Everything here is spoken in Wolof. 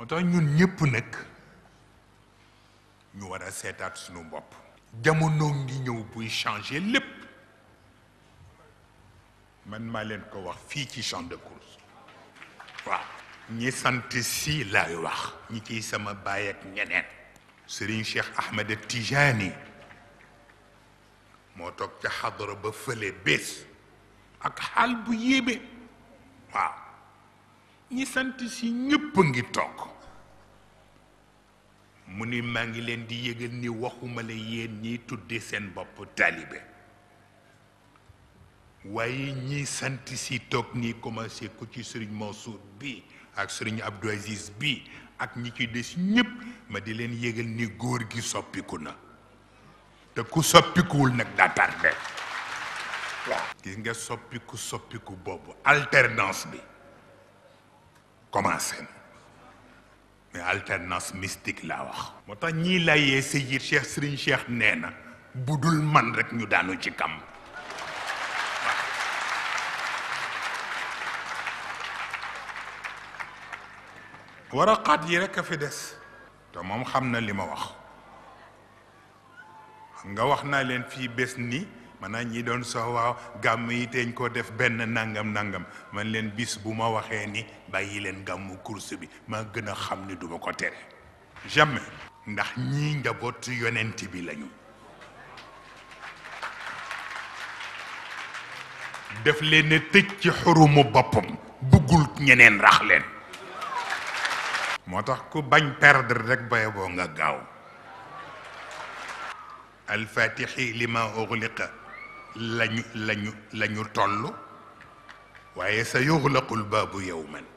moo tax ñun ñëpp nag ñu war a seetaat sunu bopp jamono ngi ñëw buy changer lépp man maa leen ko wax fii ci champ de course waaw ñi sant si laay wax ñi ciy sama baay ak ñeneen Serigne Cheikh Ahmed Tijani moo toog ca xadara ba fële bés ak xaal bu yéeme waaw ñi sant si ñépp a ngi toog mu ni maa ngi leen di yëgal ni waxuma la yéen ñiy tudde seen bopp taalibe waaye ñi sant si toog nii commencé ko ci sëriñ Mansour bi ak sëriñ Abdou Aziz bi ak ñi ci des ñépp ma di leen yëgal ni góor gi soppiku na te ku soppikuwul nag daa tardé waaw gis nga soppiku soppiku boobu alternance bi commencé na mais alternance mystique laa wax moo tax ñii layee Seyid Cheikh Serigne Cheikh nee na bu dul man rek ñu daanu ci kam waraqaat yi rek a fi des te moom xam na li ma wax xam nga wax naa leen fii bés ni maanaam ñi doon soo waaw gàmm yi teeñ ko def benn nangam nangam man leen bis bu ma waxee ni bàyyi leen gàmmu course bi maa gën a xam ni duma ko tere jamais ndax ñii njaboot yonent bi lañu def leen a tëj ci xurumu boppam buggul ñeneen rax leen moo tax ku bañ perdre rek baye boo nga gaaw alfatixi lima uxliqa lañu lañu lañu toll waaye sa yuxlaqul baabu yowman